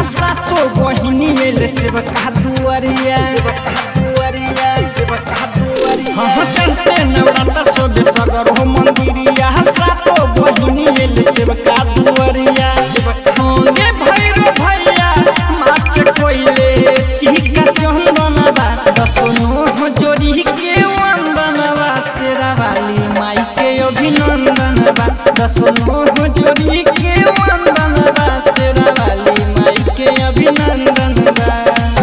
सातो बहिनी एले सेवका दुआरिया सेवका दुआरिया सेवका दुआरिया हाँ चलते नवरात्र सोबे सगर हो मंदिरिया सातो बहिनी एले सेवका दुआरिया संगे भैरो भैया माँ के कोइले टीका चंदनवा दसनो हो जोड़ी के वंदनवा शेरा वाली माई के अभिनंदनवा दसनो हो जोड़ी के वंदनवा शेरा वाली माई के अभिनंदनवा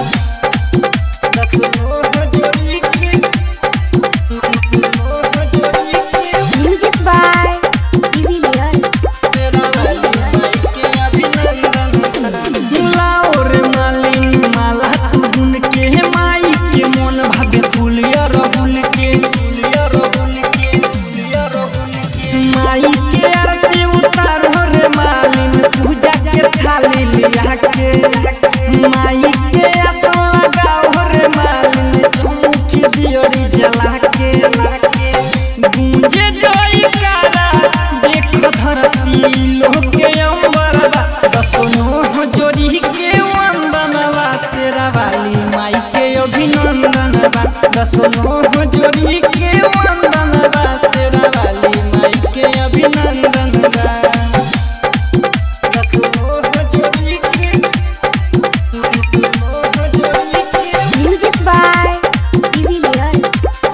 दसनो हो जोड़ी के हो जोड़ी के Music by Divilliers. शेरा वाली माई के अभिनंदन लाओ रे मालिन माला तुन के माई के मन भागे फूलिया रहुल के फूलिया रहुल के फूलिया रहुल के माई के आरती उतार हो रे मालिन पूजा के थाली लिया के माई के आसन लगाओ हो रे मालिन चौमुखी दियोरी जला के गूंजे जोई कारा देख धरती लोग के अंबरवा दसनो हो जोड़ी के वंदनवा शेरा वाली माई के अभिनंदनवा दसनो हो जोड़ी के वंदनवा शेरा वाली माई के अभिनंदनवा दसनो हो जोड़ी के हो जोड़ी के Music by Divilliers.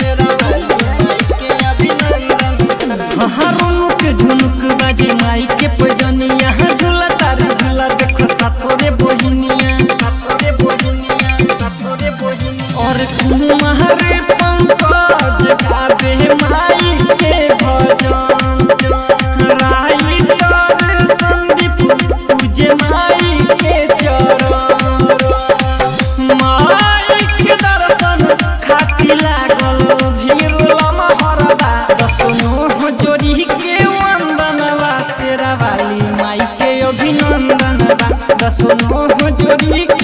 हरुनुक झुनुक बाजे माई के पजनिया झूला तारे झूला देखो सातोरे बोहिनिया सातोरे बोहिनिया सातोरे बोहिनिया और कुमारे पंकज गावे माई के भजन राई तर संदीप पूजे माई के चरण माई के दर्शन खाती लागल भीड़ लमा हरबा दसनो हो जोड़ी के वंदनवा शेरा वाली माई के अभिनंदनवा दसनो हो जोड़ी